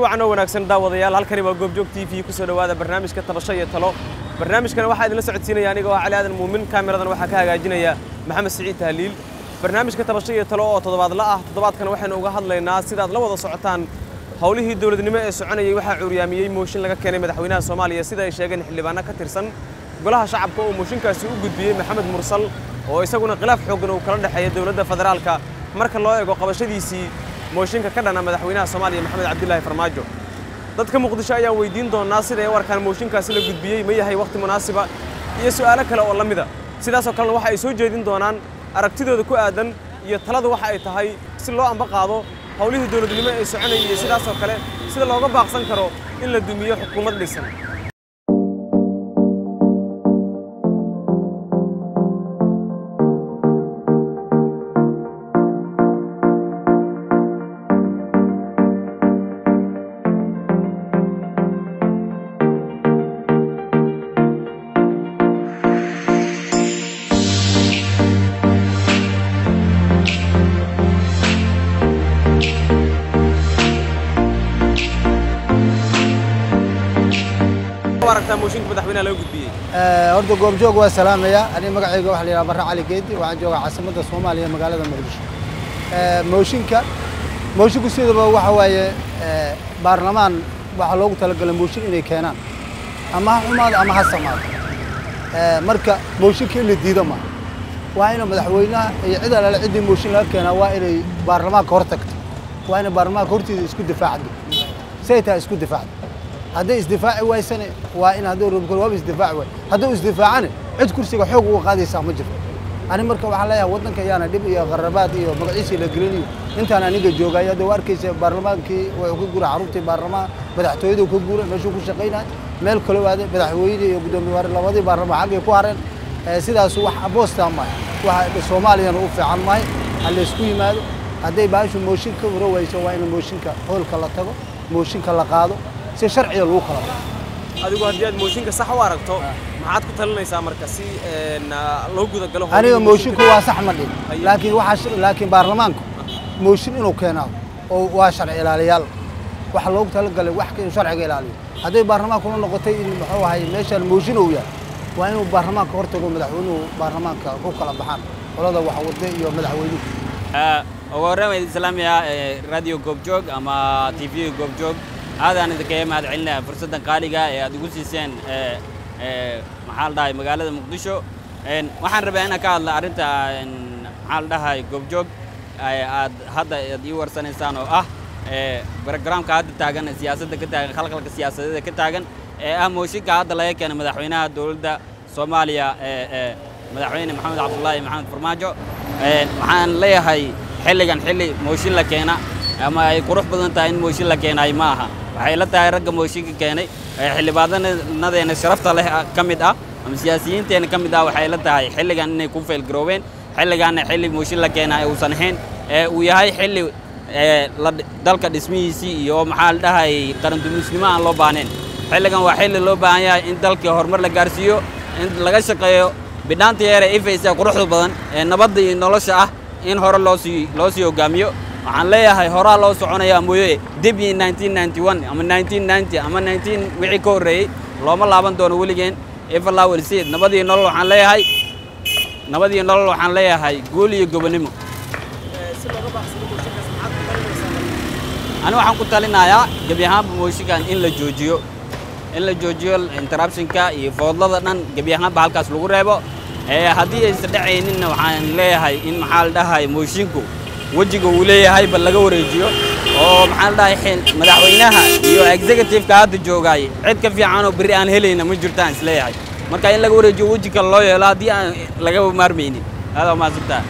wacan oo wanaagsan daawadayaal halkani waa goobjoog t v ku soo dhowaada barnaamijka tabasho iyo talo barnaamijkana waxaa idinla socodsiinaya aniga oo cali aadan muumin kaamiradan waxaa ka hagaajinaya maxamed siciid tahliil barnaamijka tabasho iyo talo oo toddobaadla ah toddobaadkan waxaynu uga hadlaynaa sidaad la wada socotaan howlihii dowladnimo ee soconayay waxaa cuuryaamiyey mooshin laga keenay madaxweynaha soomaaliya sida ay sheegeen xildhibaano ka tirsan golaha shacabka oo mooshinkaasi u gudbiyey maxamed mursal oo isaguna khilaaf xooggan uu kala dhexeeya dowladda federaalka marka loo eego qabashadiisii mooshinka ka dhana madaxweynaha soomaaliya maxamed cabdilaahi farmaajo dadka muqdisho ayaan weydiin doonaa siday u arkaan mooshinkaasi la gudbiyey ma yahay wakhti munaasiba iyo su'aalo kale oo la mida sidaasoo kalena waxa ay soo jeedin doonaan aragtidooda ku aadan iyo taladu waxa ay tahay si loo amba qaado howlihii dowladnimo ee soconayay iyo sidaasoo kale sida looga baaqsan karo in la dumiyo xukuumad dhisan aragtaa mooshinka madaxweynaha laga gudbiyey horta goobjoog waa salaamaya aniga magacayga waxaa la yidhaha barre cali geedi waxaan joogaa caasimadda soomaaliya magaalada muqdisho mooshinka moosinku sidaba waxa waaye baarlamaan waxaa loogu talagalay mooshin inay keenaan ama ha xumaado ama ha samaado marka mooshinka in la diido maaha waa ina madaxweynaha iyo cid alale ciddii mooshin laga keenaa waa inay baarlamaanka hor tagto waa inay baarlamaanka hortiisa isku difaacdo say tahay isku difaacdo hadday isdifaaci waysane waa in hadduu rabkol waaba isdifaaci waay hadduu isdifaacane cid kursiga xoog uga qaadaysaa ma jirto ani marka waxaan leeyahay waddanka ayaana dhib iyo qarabaad iyo magaciisii la gelinayo intaan aniga joogay hadda waa arkaysa baarlamaankii wuxuu ka guuray xaruntii baarlamaan madaxtooyadu ka guuray meeshuu ku shaqaynaya meel kale waaday madaxweyne iyo guddoomiye waare labadii baarlamaan xaggay ku hareen sidaasu wax aboostaa maayo waxa soomaaliyana u fiican maayo ha laysku yimaado hadday baashu mooshin ka waro wayso waa in mooshinka hoolka la tago mooshinka la qaado si sharciga lagu kala bao adigu haddii aad mooshinka sax u aragto maxaad ku talinaysaa marka si loo gudagalo aniga moosinku waa sax ma dhin laakiin waxaa laakiin baarlamaanku mooshin inuu keenaa oo waa sharci ilaaliyaal waxa loogu talagalay wax inuu sharciga ilaaliyo hadday baarlamaankuna noqotay in muxuu ahay meeshaan mooshin uu yahay waa inuu baarlamaanka hor tago madaxweynuhu baarlamaanka ku kala baxaan qolada waxwade iyo madaxweynuhu ugu horreyn waa idin salaamayaa radio goobjoog ama t v goobjoog aadaan idinkaga mahad celinaya fursaddan qaaliga ee aad igu siiseen maxaa la dhahay magaalada muqdisho waxaan rabaa inaan ka hadla arrinta maxaa la dhahay goobjoog aad hadda aad ii warsanaysaan oo ah brogramka hadda taagan siyaasadda ka taagan khalkhalka siyaasadeeda ka taagan ee ah mooshinka hadda laga keenay madaxweynaha dowladda soomaaliya madaxweyne maxamed cabdullaahi maxamed farmaajo waxaan leeyahay xilligan xilli mooshin la keena ama ay qurux badan tahay in mooshin la keenaay ma aha waxay la tahay ragga mooshinka keenay xildhibaanadeena sharafta leh ka mid ah ama siyaasiyiinteena ka mid ah waxay la tahay xilligan inay ku faylgaroobeen xilligaanna xilli mooshin la keenaa uusan ahayn ee uu yahay xilli dalka dhismihiisii iyo maxaa la dhahay qarandumisnimo aan loo baahnayn xilligan waa xilli loo baahan yahay in dalkii horumar la gaarsiiyo in laga shaqeeyo bidhaanta yeere ifaysa quruxda badan ee nabadda iyo nolosha ah in hore loo sii loo sii hogaamiyo waxaan leeyahay horaa loo soconayaa mooye debyi ama ama wixii ka horreeyey looma laaban doono weligeen ifalawelseed nabadii nolol waxaan leeyahay nabadii nolol waxaan leeyahay guul iyo gobonnimo ani waxaan ku talinayaa gebi ahaanba mooshinkan in la joojiyo in la joojiyo interruptionka iyo foodlada dhan gebi ahaanba halkaas lagu reebo haddii aysan dhacayninna waxaan leeyahay in maxaa la dhahay moshinku wejiga uu leeyahay bal laga wareejiyo oo maxaa la dhahay madaxweynaha iyo executive-ka hadda joogaay cid ka fiican oo berri aan helayna ma jirtaan isleeyahay marka in laga wareejiyo weji kale loo yeelo haddii aan laga maarmaynin aada mahadsantaha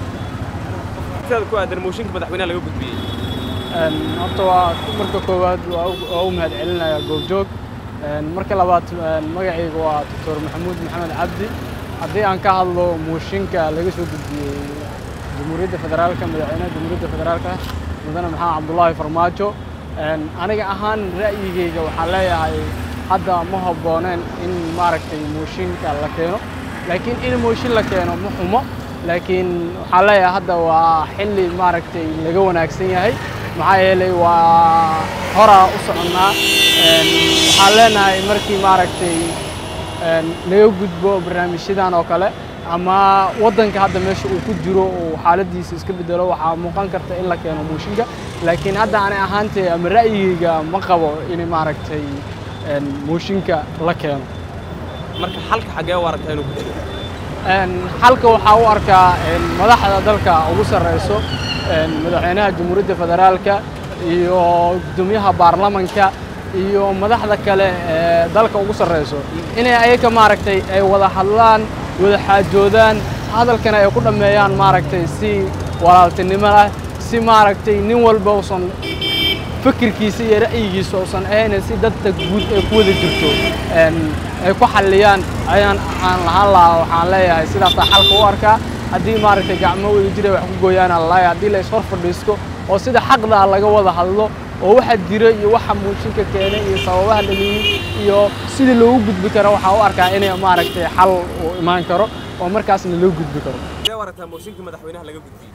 ku aadan mooshinka madaxweynaha laga gudbiyey horta waa marka koowaad waa u mahad celinaya goobjoog marka labaad magacayga waa doctor maxamuud maxamed cabdi haddii aan ka hadlo mooshinka laga soo gudbiyey jamhuuriyadda federaalka madaxweynaha jamhuuriyadda federaalka mudane maxamed cabdullaahi farmaajo aniga ahaan ra'yigayga waxaan leeyahay hadda ma habbooneen in maaragtay mooshinka la keeno laakiin in mooshin la keeno ma xumo laakiin waxaan leeyahay hadda waa xilli maaragtay laga wanaagsan yahay maxaa yeelay waa horaa u soconnaa Een, waxaan leenahay markii maaragtay een, laga gudbo barnaamijyadan oo kale ama waddanka hadda meesha uu ku jiro uu xaaladiisa iska bedelo waxaa muuqan karta in la keeno mooshinka laakiin hadda ani ahaantay ama ra'yigayga ma qabo in maaragtay een, mooshinka la keeno marka xalka xaggee u aragtaa inuu ku jiro Een, xalka waxaa u arkaa een, madaxda dalka ugu sarreyso een, madaxweynaha jamhuuriyadda federaalka iyo guddoomiyaha baarlamanka iyo madaxda kale ee dalka ugu sarreyso inay ayaga maaragtay ay wada hadlaan wada xaajoodaan hadalkana ay ku dhammeeyaan maaragtay si walaaltinimo ah si maaragtay nin walba uusan fikirkiisa iyo ra'yigiisa uusan ahayn si dadka guud ay ku wada jirto een, ay ku xalliyaan ayaan aan lahaan lahaa waxaan leeyahay sidaasaa xalka u arkaa haddii maaragtay gacmo wada jira wax ku gooyaana lalaaya haddii la ishor fadhiisto oo sida xaqda ah laga wada hadlo oo waxa jira iyo waxa muujinka keenay iyo sababaha dhaliyey iyo sidii loogu gudbi karo waxaa u arkaa inay maaragtay xal uu imaan karo oo markaasna loo gudbi karo xaggee u aragtaa mooshinka madaxweynaha laga gudbiyey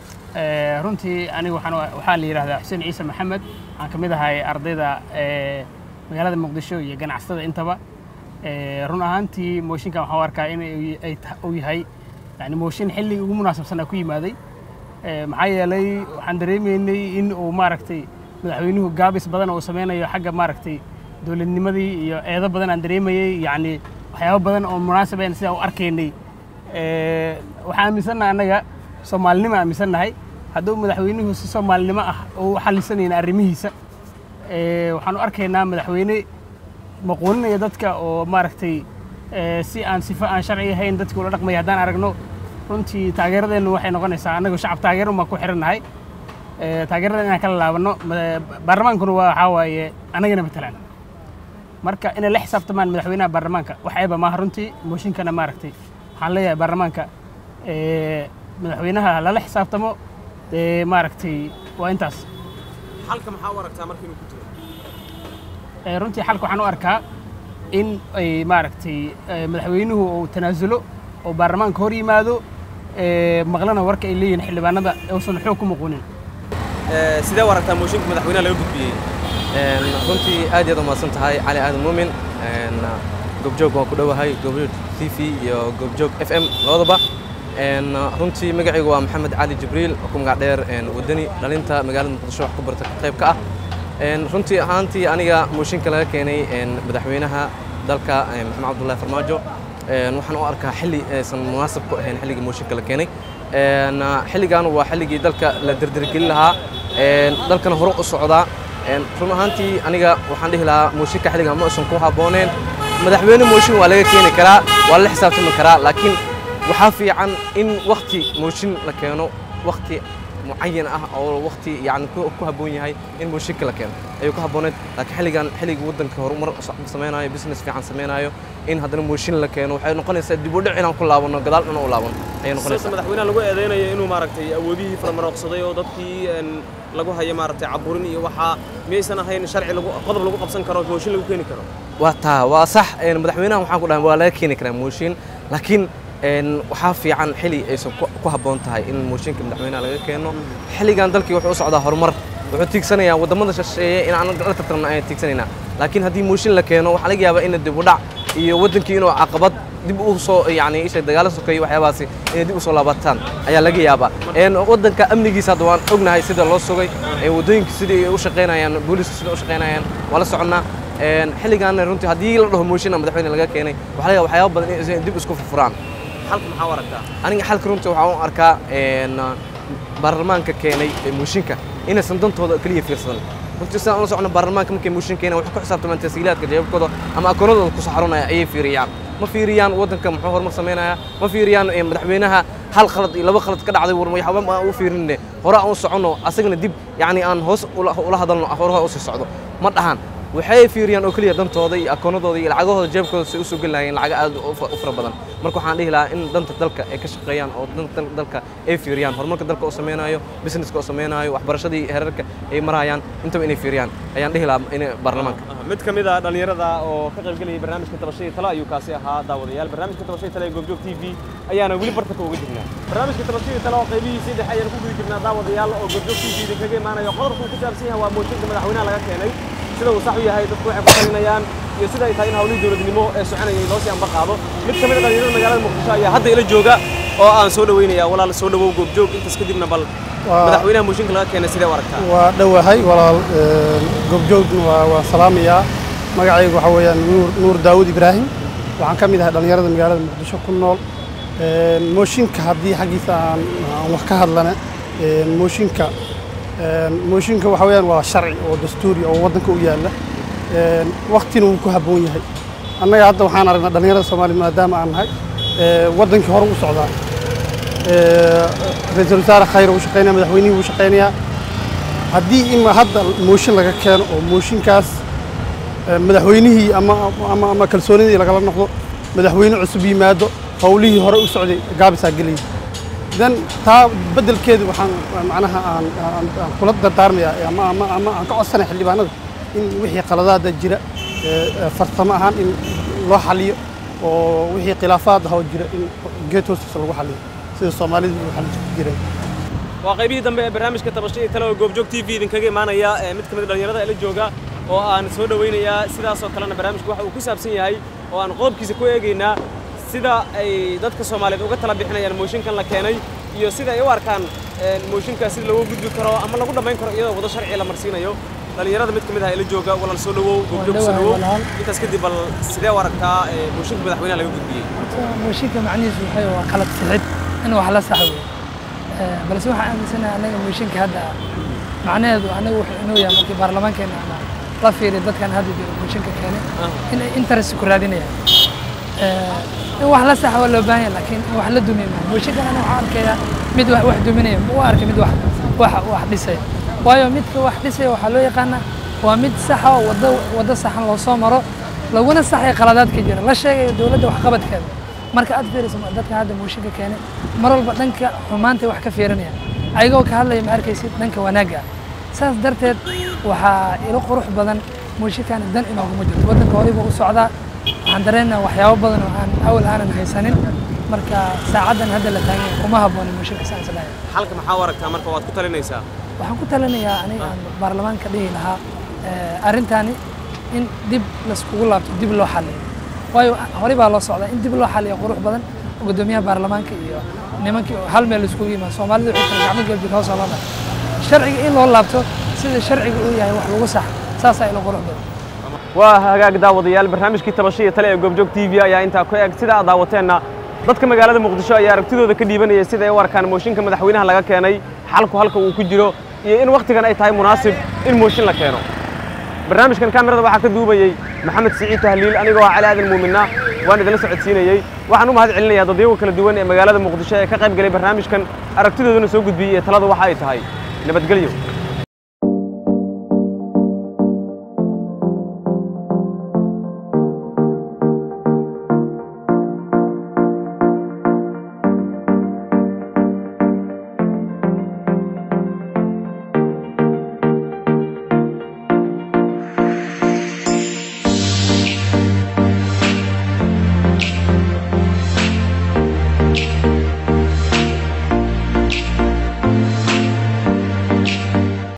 Ee, runtii anigu waxaan waxaa la yidhaahdaa xuseen ciise maxamed waxaan ka mid ahay ardayda ee, magaalada muqdisho iyo ganacsatada intaba Ee, run ahaantii mooshinkan waxaan u arkaa in ay- ay tah- uu yahay yani mooshin xilligii ugu munaasabsanaa ku yimaaday Ee, maxaa yeelay waxaan dareemaynay in uu maaragtay madaxweynuhu gaabis badan uu sameynayo xagga maaragtay dowladnimadii iyo eedo badan aan dareemayey yacni waxyaabo badan oo munaasab ah sidaa u arkaynay Ee, waxaan aaminsannahay annaga soomaalinimo aaminsannahay hadduu madaxweynuhu si soomaalinimo ah uu u xallisanayna arrimihiisa Ee, waxaan u arkaynaa madaxweyne maquuninaya dadka oo maaragtay ee, si aan sifo aan sharci ahayn dadka ula dhaqmaya haddaan aragno runtii taageeradeennu waxay noqonaysaa annagu shacab taageero baan ku xirannahay Ee, taageerada inaan kala laabanno ma- baarlamaankuna waa waxaa waaye annagana matalaan marka inay la xisaabtamaan madaxweynaha baarlamaanka wax eeba maaha runtii mooshinkana maaragtay waxaan leeyahay baarlamaanka ee, madaxweynaha lala xisaabtamo dee maaragtay waa intaas xalka maxaa u aragtaa marka inuu ku jiro Ee, runtii xalka waxaan u arkaa in ay maaragtay ee, madaxweynuhu uu tanaasulo oo baarlamaanka hor yimaado ee, maqlana warka ay leeyihiin xildhibaanada uusan xoog ku muquunin Ee, sidee u aragtaa mooshinka madaxweynaha laga gudbiyey Een, runtii aad iyaad umahadsan tahay cali aadan muumin Een, goobjoog waan ku dhowahay goobjoog t v iyo goobjoog f m labadaba Een, runtii magacaygu waa maxamed cali jibriil oo ku magac dheer een, wadani dhalinta magaalada muqdisho wax ku barta qayb ka ah Een, runtii ahaantii aniga mooshinka laga keenay een, madaxweynaha dalka een, maxamed cabdullaahi farmaajo Een, waxaan u arkaa xilli aysan munaasab ku ahayn xilligii mooshinka la keenay Een, xilligan waa xilligii dalka la dirdirgelin lahaa Een, dalkana hore u socdaa Een, run ahaantii aniga waxaan dhihi lahaa mooshinka xilligan ma uusan ku habbooneen madaxweyne mooshin waa laga keeni karaa waa la xisaabtami karaa laakiin waxaa fiican in wakti mooshin la keeno wakti mucayan ah oo wakti yani ku ku habboon yahay in mooshinka la keeno ayuu ku habbooneed laakiin xilligan xilligii waddanka horumar samaynayo business fiican samaynayo in haddana mooshin la keeno waxay noqonaysaa dib u dhic inaan ku laabano gadaal dhan u laabano ayay sababta noqonaysaa madaxweynaha lagu eedeynayo inuu maaragtay awoodihii faramarooqsaday oo dadkii een, lagu hayo maaragtay caburin iyo waxaa miyaysan ahayn sharci lagu qodob lagu qabsan karo mooshin lagu keeni karo waa taa waa sax een, madaxweynaha waxaan ku dhahay waa laga keeni karaa mooshin laakiin een, waxaa fiican xili aysan ku- ku habboon tahay in mooshinka madaxweynaha laga keeno xilligan dalkii wuxuu u socdaa horumar wuxuu tiigsanayaa waddamada shisheeye in aan la tartamno ayaan tiigsanaynaa laakiin haddii mooshin la keeno waxaa laga yaabaa in dib u dhac iyo waddankii inuu caqabad dib u soo yani isha dagaalo sokeeyo waxyaabahaasi inay dib u soo laabataan ayaa laga yaabaa een, waddanka amnigiisa hadda waan ognahay sida loo sugay ee waddooyinka sidai ay u shaqaynayaan booliska sida u shaqaynayaan waa la soconnaa Een, xilligaana runtii haddii la dhaho mooshin aan madaxweyne laga keenay waxaa laga yaabaa waxyaabo badan inay dib isku furfuraan xalka maxaa u aragtaa aniga xalka runtii waxaan u arkaa een, baarlamaanka keenay ee mooshinka inaysan dantooda keliya fiirsadan runtii sidaan ula socno baarlamaanka markay mooshin keenaan waxay ku xisaabtamaan tashiilaadka jeebabkooda ama akoonadooda ku saxarunaya ayay fiiriyaan ma fiiriyaan waddanka muxuu horumar samaynayaa ma fiiriyaan ee, madaxweynaha hal khalad iyo laba khalad ka dhacday war waxba ma aan u fiirinne hore aan u soconno asagana dib yacni aan hoos ula ula hadalno hore ha usii socdo ma dhahan waxay fiiriyaan oo keliya dantooda iyo akoonadooda iyo lacagahooda jeebkooda si usoo geli lahaayeen lacago aad u fa- u fara badan marka waxaan dhihi lahaa in danta dalka ay ka shaqeeyaan oo danta dalka ay fiiriyaan horumarka dalka oo samaynayo businesska oo samaynayo waxbarashadii heerarka ay marayaan intaba inay fiiriyaan ayaan dhihi lahaa in baarlamaanka mid ka mid a dhallinyarada oo ka qayb gelayay barnaamijka tabashadii talo ayuu kaasi ahaa daawadayaal barnaamijka tabashadii talo ee goobjoog t v ayaana weli bartanka uga jirnaa barnaamijka tabashadii talo oo qaybihiisii dhexe ayaan ku guda jirnaa daawadayaal oo goobjoog t v idinkaga imaanayo qodobka uu ku saabsan yahay waa mooshinka madaxweynaha laga keenay sida uu sax u yahay dadku waxay ku talinayaan iyo sida ay tahay in hawlihii dowladnimo ee soconayay loo sii amba qaado mid ka mid a dhallinyarada magaalada muqdisho ayaa hadda ila jooga oo aan soo dhaweynaya walaal soo dhawow goobjoog intaas kadibna bal Waa- madaxweynaha mooshinka laga keenay sidee u aragtaa waa dhowahay walaal een, goobjoogna waa waa salaamayaa magacaygu waxaa weeyaan nuur nuur daawud ibraahim waxaan ka mid ahay dhallinyarada magaalada muqdisho ku nool Een, mooshinka haddii xaggiisa aan aan wax ka hadlana een, mooshinka een, mooshinka waxaa weeyaan waa sharci oo dastuuri oo waddanka u yaalla Een, waqtina wuu ku habboon yahay annaga hadda waxaan aragnaa dhallinyarada soomaaliya maadaama aan nahay ee, waddankii hore u socdaa Ee, ra-iisul wasaare khayr uu shaqeynaya madaxweynihii wuu shaqeynayaa haddii ima hadda mooshin laga keeno oo mooshinkaas eh, madaxweynihii ama, ama, ama kalsoonidii lagala noqdo madaxweyne cusub yimaado howlihii hore u socday gaabisaa gelaya dan taa beddelkeedu waxaan macnaha aan, aan, aan kula dardaarmayaa ama, ama, ama aan ka codsanaya xildhibaanada in wixii qaladaada jira eh, eh, farsamo ahaan in loo xaliyo oo wixii khilaafaad ah oo jira in geed hoostiisa lagu xaliyo sida soomaalidu u xalin jireen waa qaybihii dambe ee barnaamijka tabashadii tale oo goobjoog t v idinkaga imaanaya ee mid ka mid a dhallinyarada ila jooga oo aan soo dhawaynayaa sidaasoo kalena barnaamijku waxa uu ku saabsan yahay oo aan qodobkiisa ku eegaynaa sida ay dadka soomaaliyeed uga tala bixinayaan mooshinkan la keenay iyo sida ay u arkaan een, mooshinkaas sida loogu gudbi karo ama lagu dhammayn karo iyadoo wado sharci la marsiinayo dhallinyarada mid ka mid ah ila jooga walaal soo dhawow goobjoog soo dhawow intaas kadib bal sidee u aragtaa ee, mooshinka madaxweynaha laga gudbiyey mooshinka macnihiisu waxay waa qalad sixid in wax la sax weeye Eh, balse waxaan aaminsanahay annaga mooshinka hadda macnaheedu annaga wuxuu inuu yahay markii baarlamaankeena ama la fiiriyo dadkan hadda jiro mooshinka keenay in ay interest ku raadinayaan Eh, in wax la sax waa loo baahan yahay laakiin in wax la dumiyo maaha mooshinkan ana waxaan arkayaa mid wax wax duminaya ma u arka mid wax wax wax dhisaya waayo midka wax dhisaya waxaa loo yaqaanaa waa mid saxa oo waddo waddo saxan loo soo maro laguna saxay qaladaadka jira la sheegayo dowladda waxqabadkeeda marka aad fiiriso ma- dadka hadda mooshinka keenay mar walba dhanka xumaanta wax ka fiirinaya ayagoo ka hadlaya ma arkaysid dhanka wanaagga ah saas darteed waxaa ilo qurux badan mooshinkan dan inooguma jirto waddanka horeyba u socdaa waxaan dareenayaa waxyaabo badan oo aan awal aanan haysanin marka saacaddan hadda la taagan yahay kuma habboona mooshinka saan islahay xalka maxaa u aragtaa marka waad ku talinaysaa waxaan ku talinayaa aniga aan baarlamaanka dhihi lahaa eh, arrintani in dib laiskugu laabto dib loo xaliyo waayo horey baa loo socdaa in dib loo xaliyo qurux badan oo guddoomiyaha baarlamaanka iyo nimankii oo hal meel iskugu yimaado soomaalida waxay kala gacmo geljir hoos oo loo dhaco sharciga in loo laabto sida sharciga uu yahay wax lagu sax saasaa ilo qurux badan waa hagaag daawadayaal barnaamijkii tabashaiyo tale ee goobjoog t v ayaa intaa ku eg sida aad daawateenna dadka magaalada muqdisho ayaa aragtidooda ka dhiibanaya sida ay u arkaan mooshinka madaxweynaha laga keenay xalku halka uu ku jiro iyo in wakhtigan ay tahay munaasib in mooshin la keeno barnaamijkan kaamirada waxaa ka duubayey maxamed siciid tahliil anigoo ah cali aadan muuminna waan idinla socodsiinayey waxaan u mahad celinayaa dadyago kala duwan ee magaalada muqdisho ee ka qayb galay barnaamijkan aragtidoodana soo gudbiyey ee talada waxa ay tahay nabadgelyo